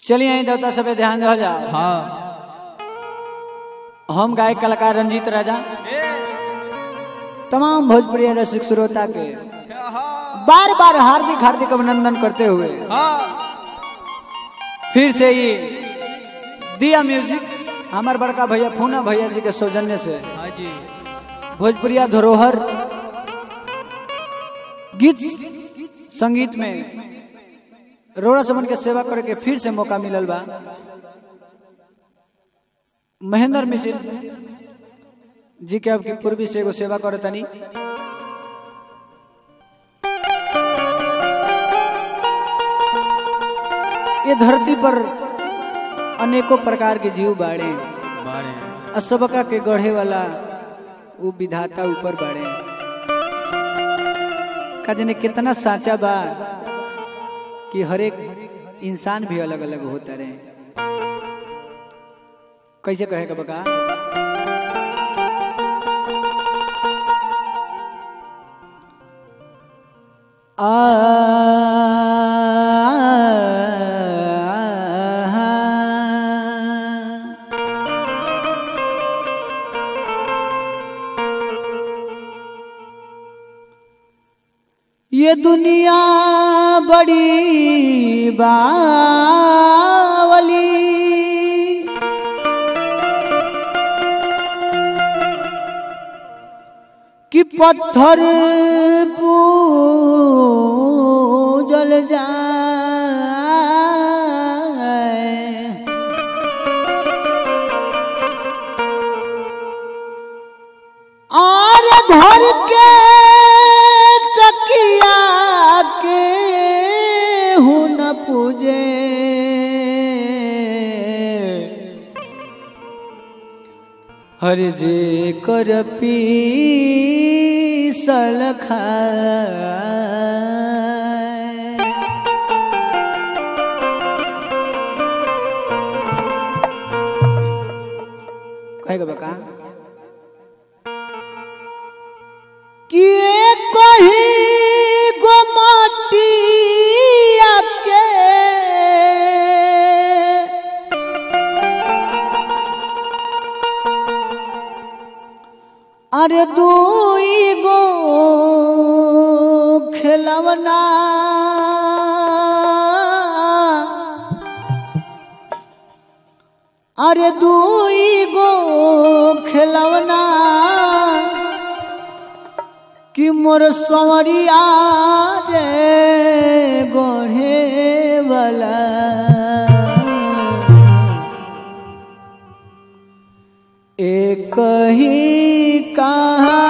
चलिए यहीं देवता सब पे ध्यान रह जाओ हाँ हम गायक कलाकार रंजीत राजा तमाम भोजपुरी रसिक श्रोता के बार बार हार्दिक हार्दिक अभिनंदन करते हुए हाँ फिर से ये दिया म्यूजिक हमारे बड़का भैया पूना भैया जी के सौजन्य से हाँ जी भोजपुरिया धरोहर गीत संगीत में रोड़ा समन के सेवा करे के फिर से मौका मिलल बा महेंद्र मिश्र जी के अब की पूर्वी से एगो सेवा करे तनी ये धरती पर अनेकों प्रकार के जीव बाड़े बारे असबका के गढ़े वाला वो विधाता ऊपर बाड़े का जाने कितना साचा बा कि हर एक इंसान भी अलग अलग होता रहे कैसे कहेगा बका आ ये दुनिया बड़ी बावली कि पत्थर पूजल जाए और घर के तकिया के हूँ न पूजे हर जे कर पीसल खाए कहेगा बका कि कहीं गो माटिया के अरे दुई गो खिलवना अरे दुई गो खिलवना कि मोर संवरिया रे गोढ़े वाला एक ही कहा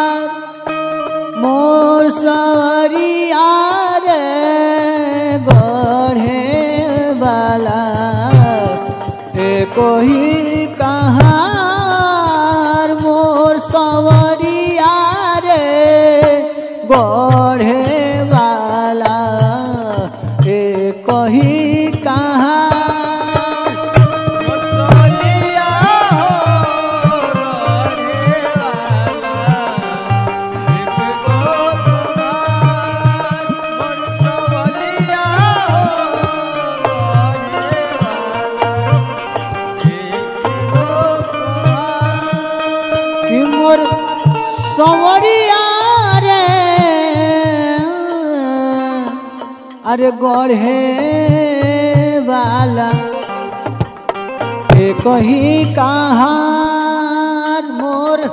मोर संवरिया रे गोढ़े वाला एक ही कहा मोर संवरिया रे गोढ़े वाला एक ही कहा कि मोर संवरिया रे अरे गढ़े वाला एक ही कहाँ मोर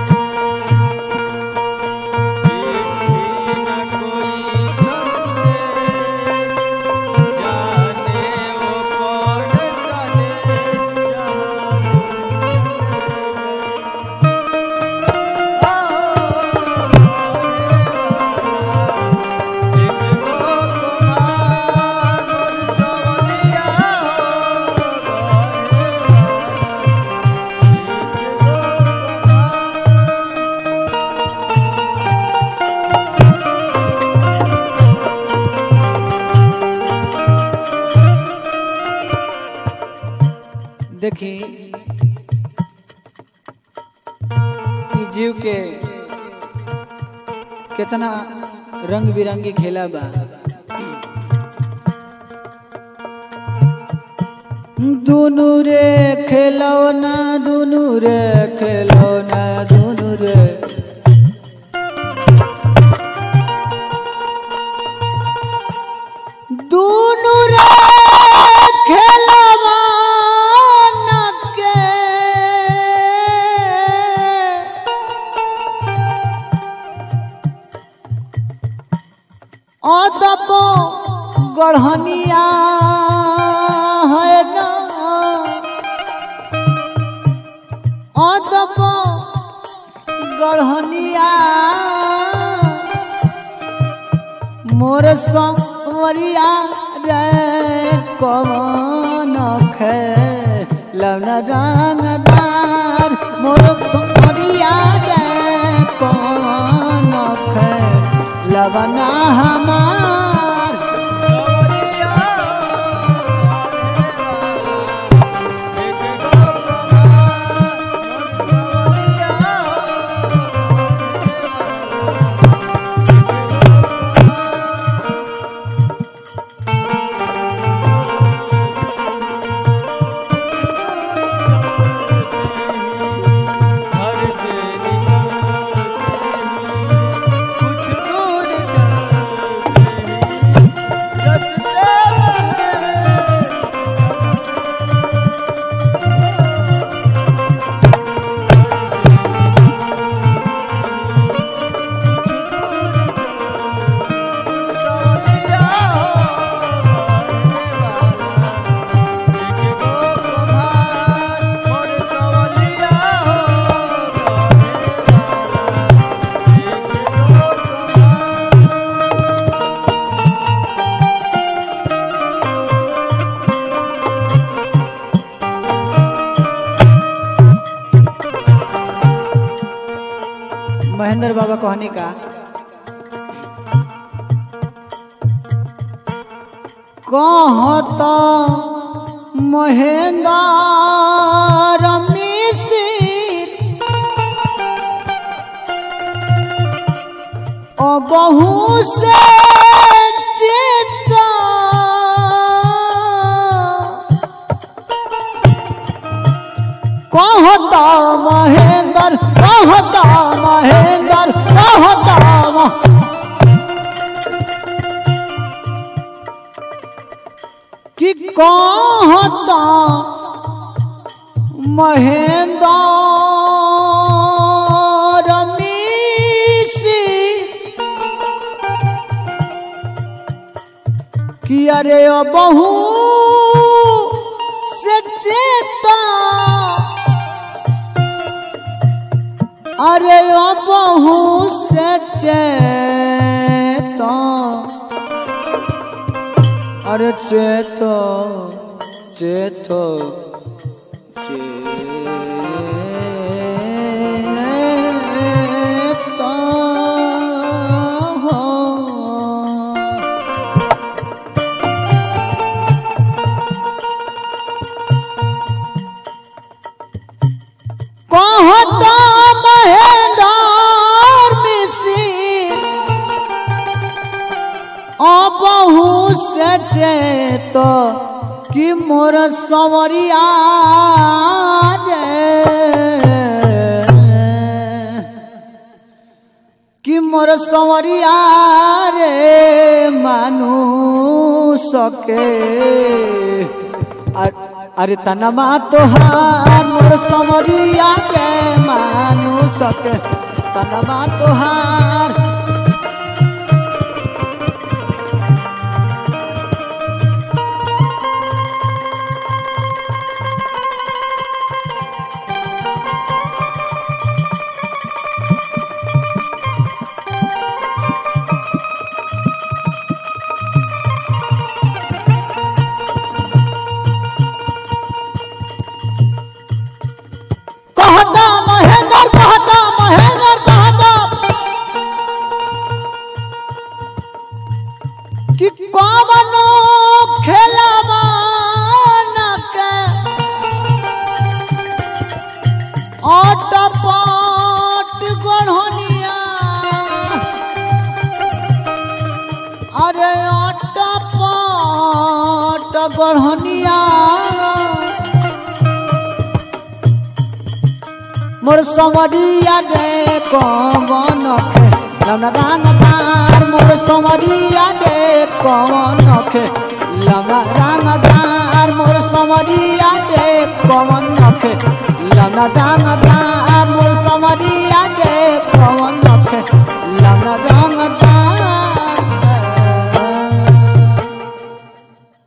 कोई देखी ई जीव के कितना रंग बिरंगी खेला बा दुनु रे खेलौना दुनु रे खेलौना दुनु रे दुनु रे खेलौना के अदब गढ़निया है ना अदब गढ़निया मोर संवरिया रे कवन खे लवना रंगदार मोर संवरिया रे कवन खे लवना हमार महेंद्र बाबा कहनी का कहत महेंद्र मिसिर बहु से चित्ता कहता महेंद्र कहता महेंद्र कहता म- कि कहता महेंद्र मिसी कि अरे बहू से चेता अरे ओ बहू से चेता अरे चेतो चेतो चेतो हो कहता महेंद्र मिसिर अबहू से तो कि मोर सवरिया रे कि मोर सवरिया रे मानू सके अ- अरे तनमा तोहार मोर सवरिया के मानू सके तनमा तोहार कहता महेंद्र कहता महेंद्र कहता बढ़निया मोर समरिया रे कवन खे लौना रंगदार मोर समरिया रे कवन खे लौना रंगदार